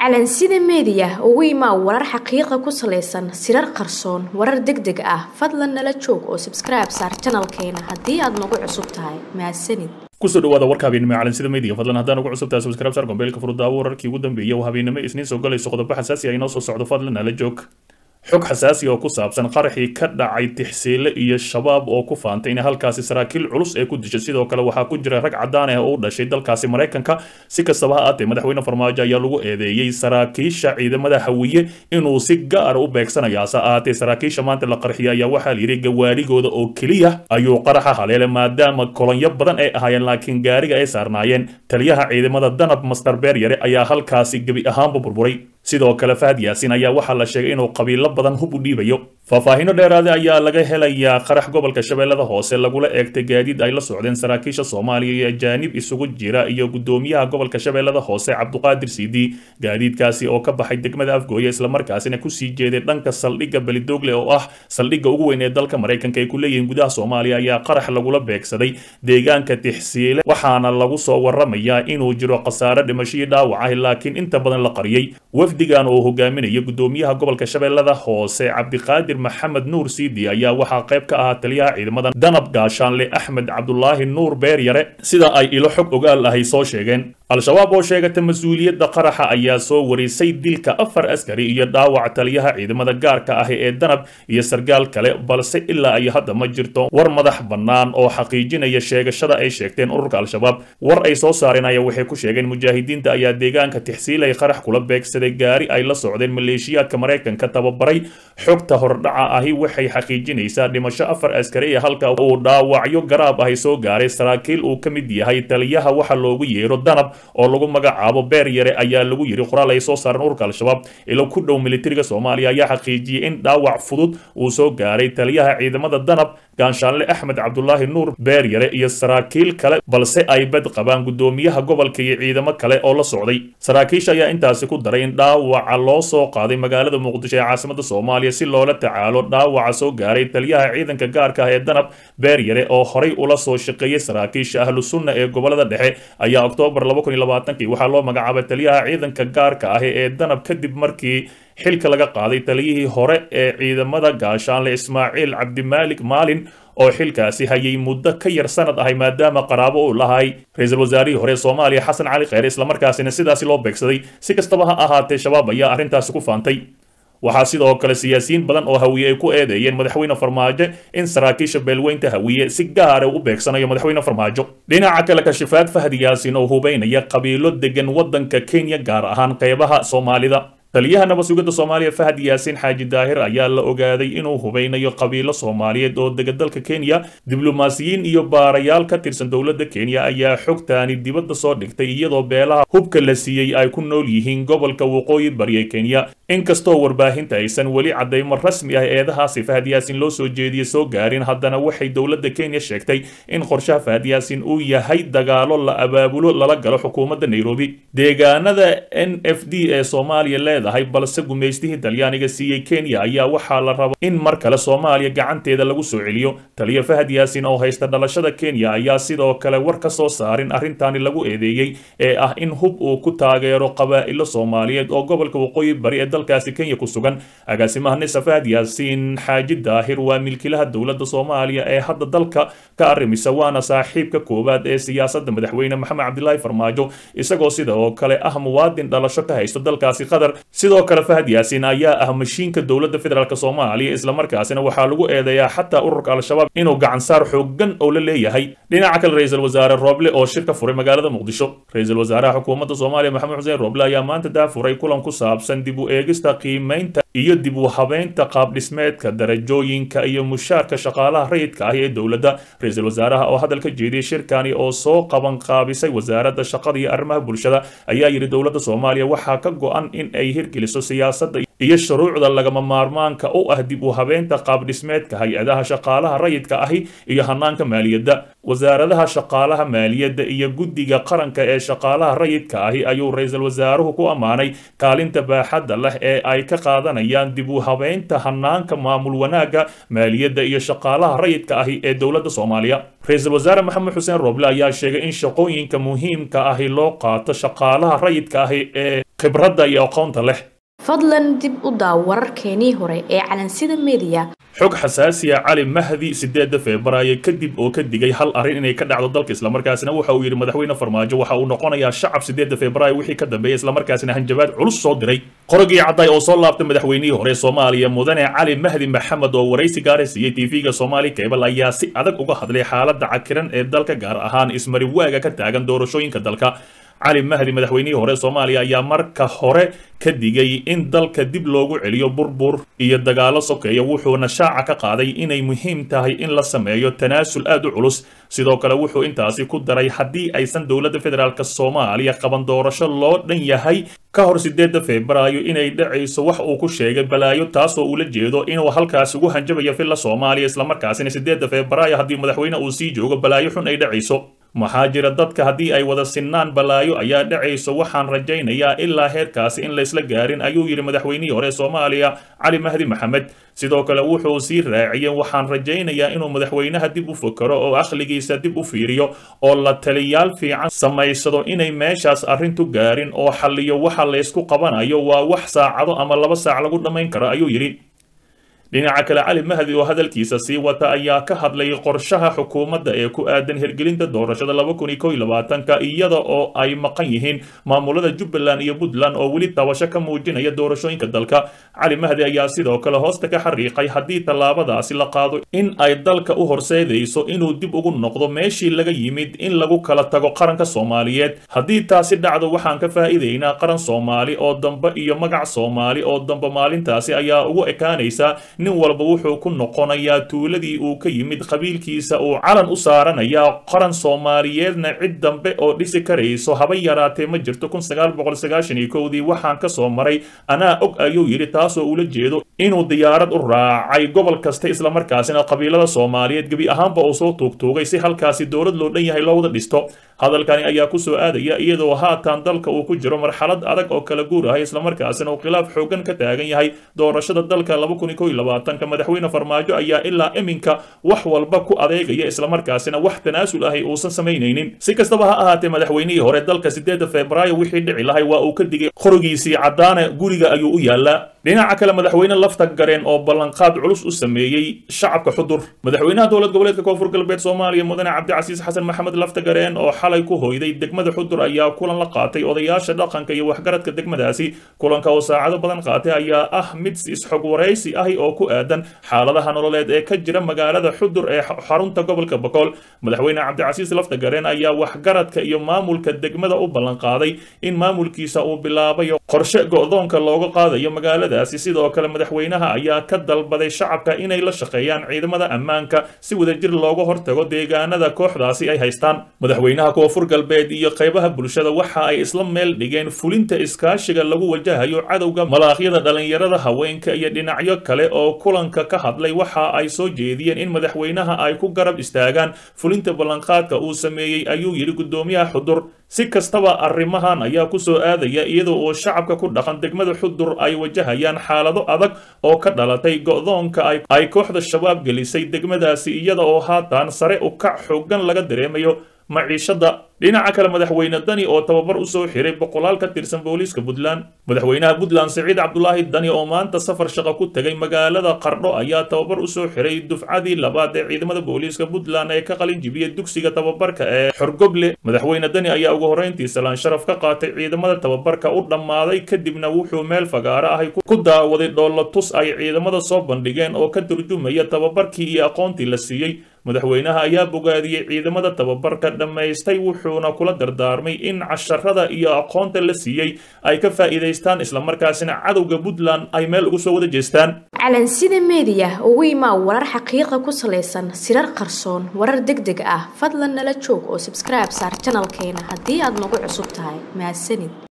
calansida meediya ugu imaa warar xaqiiqa ku salaysan sirar qarsoon warar deg deg ah fadlan nala joog oo sabskribe saar janalkeena haddii aad nagu cusub tahay mahadsanid kusoo dhawaada warka habeennimo calansida media fadlan haddaan ugu cusubtahay subscribe sar gombeelka furudaawo wararkii ugu dambeeyay oo habeennimo isniin soo galayso qodobo xasaasi ah inoo soo socdo fadlan nala joog xog xasaasi oo ku saabsan qaraxii ka dhacay tixsiile iyo shabaab oo ku faantay in halkaasi saraakiil culus ee ku dishay sidoo kale waxaa ku jira rag cadaan ah oo u dhashay dalkaasi maraykanka si kastaba ha aatee madaxweyne farmaajo ayaa lagu eedeeyey saraakiisha ciidamada hawiye inuu si gaara u beegsanayo hase ahaatee saraakiisha maanta la qarxiyay ayaa waxaa layidhi gawaarigooda oo keliya ayuu qaraxa haleelay maadaama kolonyo badan ay ahaayeen laakiin gaariga ay saarnaayeen taliyaha ciidamada danab master beer yare ayaa halkaasi gebi ahaanba burburay sidoo kale fahad yaasin ayaa waxaa la sheegay inuu qabiilo badan hub u dhiibayo faahfaahiino dheeraada ayaa laga helayaa qarax gobolka shabeellada hoose lagula eegtay gaadiid ay la socdeen saraakiisha soomaaliya iyo ajaanib isugu jira iyo gudoomiyaha gobolka shabeellada hoose cabduqaadir siidi gaadiidkaasi oo ka baxay degmada afgooye islamarkaasina kusii jeeday dhanka saldhigga belidoogle oo ah saldhigga ugu weyn ee dalka maraykanka ay ku leeyihiin gudaha soomaaliya ayaa qarax lagula beegsaday deegaanka tixsiile waxaana lagu soo waramayaa inuu jiro khasaare dhimashadii dhaawac ah laakiin inta badan la qariyey wafdigan oo hogaaminaya gudoomiyaha gobolka shabeellada hoose cabdiqaadir maxamed nuur siidi ayaa waxaa qayb ka ahaa taliyaha ciidamada danab gaashaanle axmed cabdulaahi nuur beeryare sida ay ilo xog ogaal ahay soo sheegeen al-shabaab oo sheegata mas-uuliyadda qaraxa ayaa soo warisay dilka afar askari iyo dhaawac taliyaha ciidamada gaarka ah ee danab iyo sargaal kale balse ilaa ay hadda ma jirto war madax bannaan oo xaqiijinaya sheegashada ay sheegteen ururka al-shabaab war ay soo saareen ayaa waxay ku sheegeen mujaahidiinta ayaa deegaanka tixsiilay qarax kula beegsaday gaari ay la socdeen maleeshiyaadka maraykanka tababaray xogta hordhaca ahi waxay xaqiijinaysaa dhimasho afar askari ee halka uu dhaawacyo garaab ahi soo gaaray saraakiil uu ka mid yahay taliyaha waxa loogu yeero danab oo lagu magacaabo beer yare ayaa lagu yiri qoraal ay soo saareen ururka al-shabaab ilo ku dhow militariga soomaaliya ayaa xaqiijiyey in dhaawac fudud uu soo gaaray taliyaha ciidamada danab gaanshaanle axmed cabdulaahi nuur beer yare iyo saraakiil kale balse ay bad qabaan gudoomiyaha gobolka iyo ciidamo kale oo la socday saraakiisha ayaa intaasi ku daray in dhaawaca loo soo qaaday magaalada muqdisho ee caasimada soomaaliya si loola tacaalo dhaawaca soo gaaray taliyaha ciidanka gaarka ah ee danab beer yare oo horay ula soo shaqeeyey saraakiisha ahlu sunna ee gobolada dhexe ayaa oktoobar waxaa loo magacaabay taliyaha ciidanka gaarka ah ee danab kadib markii xilka laga qaaday taliyihii hore ee ciidamada gaashaanle ismaaciil cabdimaalik maalin oo xilkaasi hayay muddo ka yar sanad ahay maadaama qaraabo uu lahay ra-iisul wasaarihii hore soomaaliya xasan cali kheyre islamarkaasina sidaasi loo beegsaday si kastaba ha ahaatee shabaab ayaa arrintaasi ku faantay waxaa sidoo kale siyaasiyiin badan oo hawiye ay ku eedeeyeen madaxweyne farmaajo in saraakiisha beelweynta hawiye si gaara u beegsanayo madaxweyne farmaajo dhinaca kale kashifaad fahdi yaasin oo hubeynaya qabiilo degan waddanka kenya gaar ahaan qeybaha soomaalida taliyaha nabad sugidda soomaaliya fahad yaasiin xaaji daahir ayaa la ogaaday inuu hubeynayo qabiilo soomaaliyeed oo dega dalka kenya diblomaasiyiin iyo baarayaal ka tirsan dowladda kenya ayaa xogtaani dibadda soo dhigtay iyadoo beelaha hubka la siiyey ay ku nool yihiin gobolka waqooyi bariya kenya inkastoo warbaahinta aysan weli caddaymo rasmi ah eedahaasi fahad yaasiin loo soo jeediye soo gaarin haddana waxay dowladda kenya sheegtay in qorshaha fahad yaasiin uu yahay dagaalo la abaabulo lala galo xukuumadda nairobi deegaanada n f d ee soomaaliya leedahay balse gumaystihii talyaaniga siiyey kenya ayaa waxaa la raba in mar kale soomaaliya gacanteeda lagu soo celiyo taliya fahad yaasiin oo haysta dhalashada kenya ayaa sidoo kale war ka soo saarin arrintaani lagu eedeeyey ee ah in hub uu ku taageero qabaa'ilo soomaaliyeed oo gobolka waqooyi bari ee dalkaasi kenya ku sugan agaasimaha nisa fahad yaasiin xaaji daahir waa milkilaha dowladda soomaaliya ee hadda dalka ka arrimisa waana saaxiibka koowaad ee siyaasadda madaxweyne maxamed cabdilaahi farmaajo isagoo sida oo kale ah muwaadin dhalasho ka haysto dalkaasi qatar sidoo kale fahad yaasiin ayaa ah mashiinka dowladda federaalk soomaaliya islamarkaasina waxaa lagu eedeeyaa xataa ururka al-shabaab inuu gacansaar xoogan oo la leeyahay dhinaca kale ra-iisul wasaare rooble oo shir ka furay magaalada muqdisho ra-iisul wasaaraha xukuumadda soomaaliya maxamed xuseen rooble ayaa maanta daafuray kulan ku saabsan dib u eegista qiimeynta iyo dib u habeynta qaabdhismeedka darajooyinka iyo mushaarka shaqaalaha rayidka ah ee dowladda ra-iisul wasaaraha oo hadal ka jeediyey shirkani oo soo qaban qaabisay wasaaradda shaqada iyo arrimaha bulshada ayaa yidhi dowladda soomaaliya waxaa ka go-an in ay hirgeliso siyaasadda iyo shuruucda lagama maarmaanka u ah dib u habeynta qaabdhismeedka hay-adaha shaqaalaha rayidka ahi iyo hanaanka maaliyadda wasaaradaha shaqaalaha maaliyadda iyo guddiga qaranka ee shaqaalaha rayidka ahi ayuu ra-iisul wasaaruhu ku ammaanay kaalinta baaxadda leh ee ay ka qaadanayaan dib u habeynta hanaanka maamul wanaagga maaliyadda iyo shaqaalaha rayidka ahi ee dowladda soomaaliya ra-iisul wasaare maxamed xuseen roble ayaa sheegay in shaqooyinka muhiimka ahi loo qaato shaqaalaha rayidka ahi ee khibradda iyo aqoonta leh fadlan dib u daaw wararkeenii hore ee calansida mediya xog xasaasiya cali mahdi sideeda febraayo kadib oo ka digay hal arrin inay ka dhacdo dalka islamarkaasina waxa uu yidhi madaxweyne farmaajo waxa uu noqonayaa shacab sideeda febraayo wixii ka dambeeyay islamarkaasina hanjabaad culus soo diray qorogii cadday oo soo laabtay madaxweynihii hore soomaaliya mudane cali mahdi maxamed oo waraysi gaara siiyey tv-ga soomaali cable ayaa si adag uga hadlay xaaladda cakiran ee dalka gaar ahaan ismari waaga ka taagan doorashooyinka dalka cali mahdi madaxweynihii hore soomaaliya ayaa marka hore ka digay in dalka dib loogu celiyo burbur iyo dagaalo sokeeya wuxuuna shaaca ka qaaday inay muhiim tahay in la sameeyo tanaasul aad u culus sidoo kale wuxuu intaasi ku daray haddii aysan dowladda federaalk soomaaliya qaban doorasho loo dhan yahay ka hor sideeda febraayo inay dhacayso wax uu ku sheegay balaayo taasoo ula jeedo inuu halkaas ugu hanjabayo filla soomaaliya islamarkaasina sideeda febraayo haddii madaxweyne uu sii joogo balaayo xun ay dhacayso maxaa jira dadka haddii ay wada sinnaan balaayo ayaa dhacayso waxaan rajaynayaa ilaa heerkaasi in laysla gaarin ayuu yidhi madaxweynihii hore soomaaliya cali mahdi maxamed sidoo kale wuxuu sii raaciyeen waxaan rajaynayaa inuu madaxweynaha dib u fakero oo akhligiisa dib u fiiriyo oo la taliyaal fiican samaysado inay meeshaas arrintu gaarin oo xalliyo waxa laysku qabanayo waa wax saacado ama laba saac lagu dhammayn karo ayuu yidhi dhinaca kale cali mahdi oo hadalkiisa sii wata ayaa ka hadlay qorshaha xukuumadda ee ku aadan hirgelinta doorashada laba kun iyo kow iyo labaatanka iyada oo ay maqan yihiin maamulada jubbaland iyo puntland oo weli tabasho ka muujinaya doorashooyinka dalka cali mahdi ayaa sidoo kale hoosta ka xariiqay haddii tallaabadaasi la qaado in ay dalka u horseedayso inuu dib ugu noqdo meeshii laga yimid in lagu kala tago qaranka soomaaliyeed haddii taasi dhacdo waxaan ka faa'iidaynaa qaran soomaali oo dambe iyo magac soomaali oo dambe maalintaasi ayaa ugu ekaanaysa nin walba wuxuu ku noqonayaa tuuladii uu ka yimid qabiilkiisa uu calan u saaranayaa qaran soomaaliyeedna cid dambe oo dhisi karayso haba yaraatee ma jirto kun sagaal boqol sagaashan iyo kowdii waxaan ka soo maray anaa og ayuu yidhi taasoo ula jeedo inuu diyaarad u raacay gobol kasta islamarkaasina qabiilada soomaaliyeed gebi ahaanba uu soo tuugtuugay si halkaasi dowlad loo dhan yahay loowada dhisto hadalkani ayaa kusoo aadaya iyadoo haatan dalka uu ku jiro marxalad adag oo kala guur ah islamarkaasina uu khilaaf xoogan ka taagan yahay doorashada dalka laba kun iyo kow iyo labaatanka madaxweyne farmaajo ayaa ilaa iminka wax walba ku adeegaya islamarkaasina wax tanaasul ahay uusan samaynaynin si kastaba ha ahaatee madaxweynihii hore dalka sideeda febraayo wixii dhici lahay waa uu ka digay qorigiisii caddaane guriga ayuu u yaalaa dhinaca kale madaxweyne lafta gareen oo ballanqaad culus u sameeyey shacabka xudur madaxweynaha dowlad goboleedka koonfur galbeed soomaaliya mudane cabdicasiis xasan maxamed lafta gareen oo xalay ku hoyday degmada xudur ayaa kulan la qaatay odayaasha dhaqanka iyo waxgaradka degmadaasi kulanka oo saacado badan qaatay ayaa ah mid isxog waraysi ahi oo ku aadan xaaladaha nololeed ee ka jira magaalada xudur ee xarunta gobolka bokool madaxweyne cabdicasiis lafta gareen ayaa waxgaradka iyo maamulka degmada u ballanqaaday in maamulkiisa uu bilaabayo qorshe go'doonka looga qaadayo magaalada sidoo kale madaxweynaha ayaa ka dalbaday shacabka inay la shaqeeyaan ciidamada ammaanka si wadajir looga hortago deegaanada kooxdaasi ay haystaan madaxweynaha koonfur galbeed iyo qaybaha bulshada waxa ay isla meel dhigeen fulinta iskaashiga lagu wajahayo cadowga malaaqyada dhalinyarada haweenka iyo dhinacyo kale oo kulanka ka hadlay waxa ay soo jeediyeen in madaxweynaha ay ku garab istaagaan fulinta ballanqaadka uu sameeyey ayuu yidhi guddoomiyaha xudur si kastaba arrimahan ayaa kusoo aadaya iyadoo oo shacabka ku dhaqan degmada xudur ay wajahayaan xaalado adag oo ka dhalatay go'doonka ay kooxda shabaab gelisay degmadaasi iyada oo haatan sare u kac xoogan laga dareemayo maciishada dhinaca kale madaxweyne dani oo tababar usoo xiray boqolaal ka tirsan booliiska puntland madaxweynaha puntland siciid cabdulaahi dani oo maanta safar shaqo ku tegay magaalada qardho ayaa tababar usoo xiray dufcadii labaad ee ciidamada booliiska puntland ee ka qalin jibiyey dugsiga tababarka ee xorgoble madaxweyne dani ayaa ugu horreyntii salaan sharaf ka qaatay ciidamada tababarka u dhammaaday kadibna wuxuu meel fagaaro ahay ku daawaday dhoolatus ay ciidamada soo bandhigeen oo ka turjumaya tababarkii iyo aqoontii la siiyey madaxweynaha ayaa bogaadiyey ciidamada tababarka dhammaystay wuxuuna kula dardaarmay in casharada iyo aqoonta la siiyey ay ka faa'iidaystaan islamarkaasina cadowga puntland ay meel ugu soo wada jeestaan calansida meediya ugu imaa warar xaqiiqa ku salaysan sirar qarsoon warar deg deg ah fadlan nala joog oo sabskribe saar janalkeena haddii aad nagu cusub tahay mahadsanid